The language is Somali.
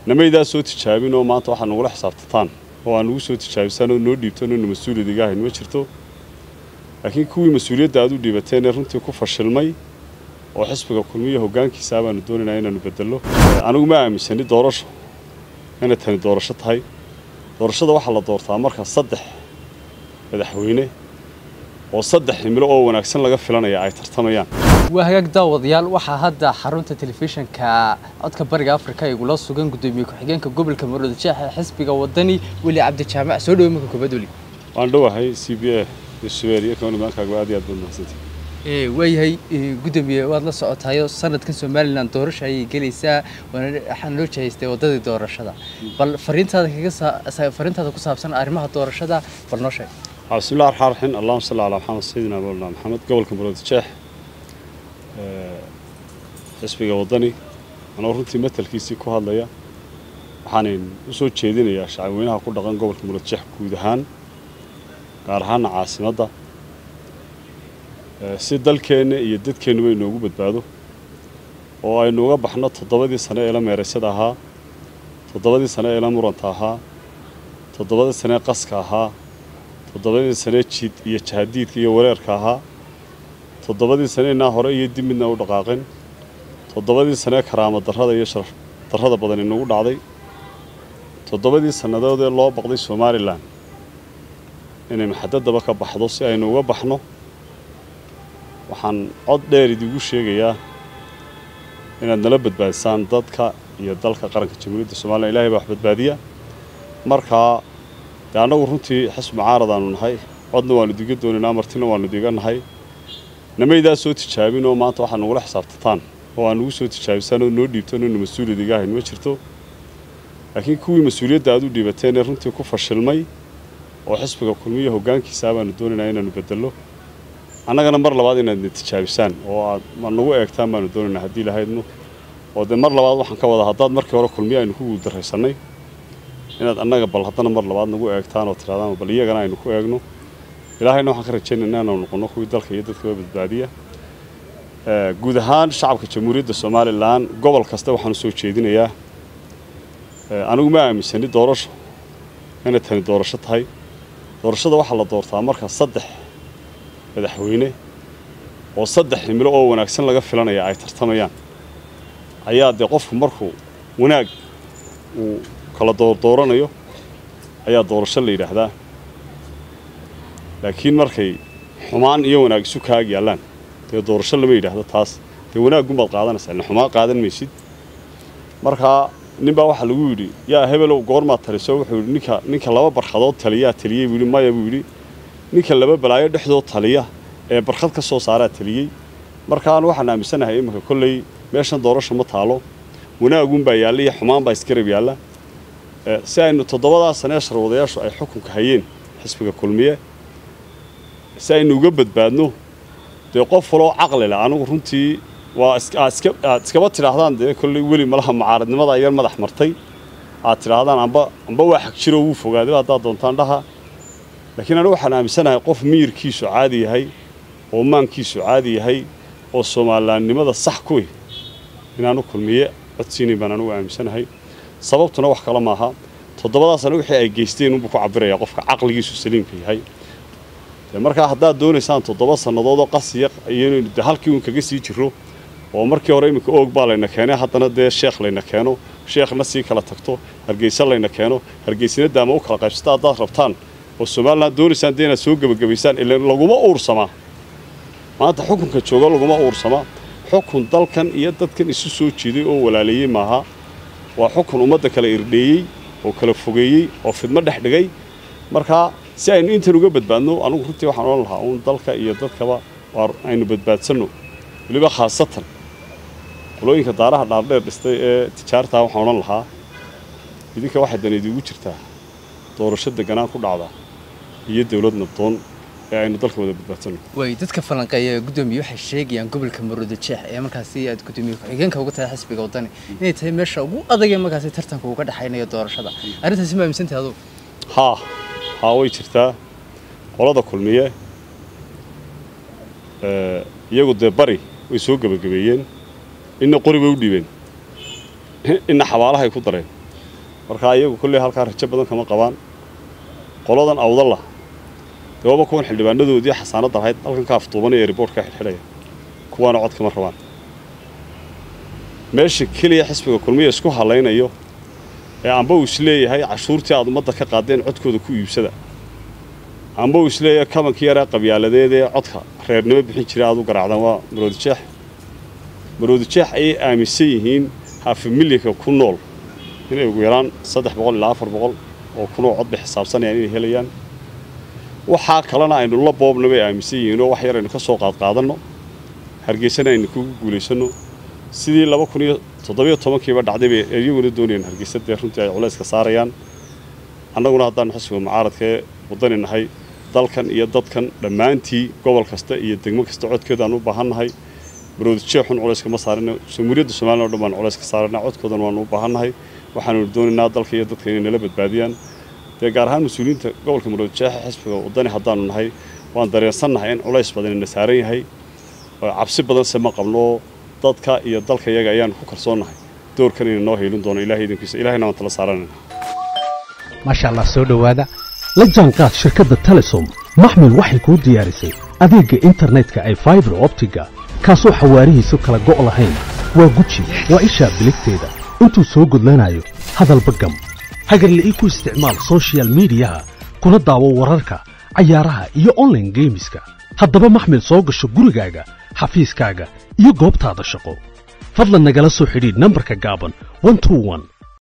namaydaa soo tijaabin oo maanta waxaad nagula xisaabtataan oo aan nagu soo tijaabisaan oo noo dhiibtaan oo na mas-uuliyad iga ahayn ma jirto laakiin kuwii mas-uuliyadda aad u dhiibateen ee runtii ku fashilmay oo xisbiga kulmiya hoggaankiisa baanu doonaynaa inaanu bedello anigu ma aaminsani doorasho inay tani doorasho tahay doorashada waxaa la doortaa marka saddex madaxweyne oo saddex himilo oo wanaagsan laga filanaya ay tartamayaan waa hagaag daawadayaal waxaa hadda xarunta telefishinka codka bariga afrika igula sugan gudoomiye ku-xigeenka gobolka maroodi jeex ee xisbiga wadani weli cabdi jaamac soo dhawo marka koobaad weli waan dhowahay c b a iyo subeer iyo kawani maankaaga aad iyo aad baad mahadsantahay waayahay gudoomiye waad la socotayo sanadkan somalilan doorasho ayay gelaysaa waxaan loo jihaystay wadadii doorashada bal fariintaada kaga fariintaada ku saabsan arrimaha doorashada bal noo sheeg bismillahi raxmaan raxiim allahuma salli calaa maxamed sayidina mawlana maxamed gobolka maroodi jeex xisbiga waddani anoo runtii matelkiisii ku hadlaya waxaanan u soo jeedinayaa shacabweynaha ku dhaqan gobolka maroodi jeex guud ahaan gaar ahaana caasimadda si dalkeenna iyo dadkeennuba inoogu badbaado oo aynu uga baxno toddobadii sane ee la meeraysada ahaa toddobadii sane ee la muranta ahaa toddobadii sane ee qaska ahaa toddobadii sanee jiid iyo jahadiidka iyo wareerka ahaa toddobadii saneenaa hore iyo dib midna u dhaqaaqeen toddobadii sanee karaama darrada iyo sharaf darrada badan inagu dhacday toddobadii sannadood ee loo baqday somalilan inay maxadadaba ka baxdo si aynu uga baxno waxaan cod dheer idigu sheegayaa inaad nala badbaadisaan dadka iyo dalka qaranka jamhuuriyadda somalilan ilahay baa wax badbaadiya markaa dee annagu runtii xisbi mucaaradaanu nahay codna waanu diga doonaynaa martina waanu diga nahay namaydaa soo tijaabin oo maanta waxaad nagula xisaabtataan oo aan nagu soo tijaabisaan oo noo dhiibtaan oo na mas-uuliyad iga ahayn ma jirto laakiin kuwii mas-uuliyadda aad u dhiibateen ee runtii ku fashilmay oo xisbiga kulmiya hoggaankiisa baanu doonaynaa inaanu bedello annagana mar labaad inaadna tijaabisaan oo aad ma nagu eegtaan baanu doonaynaa haddii lahaydno oo dee mar labaad waxaan ka wada haddaad markii hore kulmiya aynu ku guuldarraysannay inaad annaga bal haddana mar labaad nagu eegtaan oo tiraadaan bal iyagana aynu ku eegno ilaahayna waxaan ka rajaynaynaa inaanu noqonno kuwii dalka iyo dadkaba badbaadiya guud ahaan shacabka jamhuuriyadda somalilan gobol kasta waxaan u soo jeedinayaa anigu ma aaminsani doorasho inay tani doorasho tahay doorashada waxaa la doortaa marka saddex madaxweyne oo saddex himilo oo wanaagsan laga filanaya ay tartamayaan ayaa dee qofku markuu wanaag uu kala doordooranayo ayaa doorasho la yidhaahdaa laakiin markay xumaan iyo wanaag isu kaag yaallaan dee doorasho lama yidhaahdo taas dee wanaaggunbaad qaadanaysaa ila xumaan qaadan maysid markaa ninbaa waxaa lagu yidhi yaa hebelow goormaad taliso wuxuu yidhi ninka ninka laba barkhadood taliyaa taliyey buu yidhi maya buu yidhi ninka laba balaayo dhexdood taliya ee barkhad ka soo saaraa taliyey markaan waxaan aaminsanahay iminka kolley meeshan doorasho ma taalo wanaagunbaa yaalla iyo xumaan baa isgarab yaalla si aynu toddobadaa sanee sharwadayaashu ay xukunka hayeen xisbiga kulmiye si aynu uga badbaadno dee qof waloo caqli leh anigu runtii waa aad iskaba tidhaahdaan dee kolley weli malaha mucaaradnimada yar madax martay aad tidhaahdaan amba amba waa xag jiroo wuu fogaaday haddaad doontaan dhaha laakiin anigu waxaan aaminsanahay qof miyirkiisu caadi yahay oo maankiisu caadi yahay oo soomalilaannimada sax ku ih inaanu kulmiye codsiinayn baan anugu aaminsanahay sababtuna wax kale maaha toddobadaasana wixii ay geysteen unbuu ku cabirayaa qofka caqligiisu saliimka yahay markaa haddaad doonaysaan toddoba sannadoodoo qasiya iyoinaynu de halkii uun kaga sii jirro oo markii hore iminka oog baa layna keenay haddana dee sheekh layna keeno sheekhna sii kala tagto hargeysa layna keeno hargeysina daama u kala qaybsata haddaad rabtaan oo somalilan doonaysaan dee inaad soo gebagabaysaan ila laguma uursamaa maanta xukunka jooga laguma uursamaa xukun dalkan iyo dadkan isu soo jiiday oo walaaleeyey maaha waa xukun ummadda kala irdheeyey oo kala fogeeyey oo fidmo dhex dhigay markaa si aynu intan uga badbaadno anugu runtii waxaan odhan lahaa uun dalka iyo dadkaba aynu badbaadsanno weliba khaasatan qolooyinka daaraha dhaardheer dhistay ee tijaartaa waxaan odhan lahaa idinka waxay dan idiigu jirtaa doorasho deganaan ku dhacda iyo dawlad nabdoon ee aynu dalka wada badbaadsanno way dadka falanqeeya gudoomiye waxay sheegayaan gobolka maroodi jeex ee markaasi aad gudoomiye ku-xigeenka uga tahay xisbiga waddani inay tahay meesha ugu adag ee markaasi tartanka uga dhexaynayo doorashada arrintaasi ma aaminsantahay adugu haa haa way jirtaa qolada kulmiye iyagu dee bari way soo gebagabeeyeen inna qori bay u dhiibeen inna xabaalahay ku dareen markaa iyagu kolley halkaa rajo badan kama qabaan qoladan awdalla dee waaba kuwan xildhibaanadoodii xasaanadda lahayd halkan ka aftuubanaya riboortka xidhxidhaya kuwaana cod kama rabaan meesha keliya xisbiga kulmiya isku hallaynayo ee amba uu isleeyahay cashuurtii aad ummadda ka qaadeen codkooda ku iibsada amba uu isleeyahay kabankii yaraa qabyaaladeed ee codka reernimo bixin jiray aad u garaacdaan waa maroodijeex maroodijeex ayay aaminsan yihiin hafamilyanka ku nool inay ugu yaraan saddex boqol ilaa afar boqol oo kunoo cod bay xisaabsanayaan inay helayaan waxaa kalena aynu la boobna bay aaminsan yihiinoo wax yar aynu ka soo qaadqaadanno hargeysana aynu kugu guulaysanno sidii laba kun iyo toddobiyo tobankiiba dhacday bay iyaguna doonayaan hargeysa dee runtii ay culayska saarayaan annaguna haddaanu xisbiga mucaaradkaee waddani nahay dalkan iyo dadkan dhammaantii gobol kasta iyo degmo kasta codkeedaan u baahannahay maroodijeexun culayska ma saarina jamhuuriyadda somalilan o dhan baan culayska saarana codkoodan waanu u baahannahay waxaanu doonaynaa dalka iyo dadka inay nala badbaadiyaan dee gaar ahaan mas-uuliyiinta gobolka maroodijeexa xisbiga waddani haddaanu nahay waan dareensannahay in culays badanina saaran yahay oo cabsi badanse ma qabno dadka iyo dalka iyaga ayaanu ku kalsoonnahay doorkan ina noo haylin doono ilahay idinkiisa ilahayna waan tala saaranayna maasha allah soo dhowaada la jaanqaad shirkadda telesom maxmil waxay kuu diyaarisay adeegga internetka ay faibar optiga kaasoo xawaarihiisu kala go' lahayn waa guji waa ishaa biligteeda intuu soo gudlanayo hadalba gam hagarle ii ku isticmaal sochial midiyaha kuna daawo wararka cayaaraha iyo onlaine geemiska haddaba maxmil soo gasho gurigaaga xafiiskaaga iyo goobtaada shaqo fadlan nagala soo xidhiidh nambarka gaaban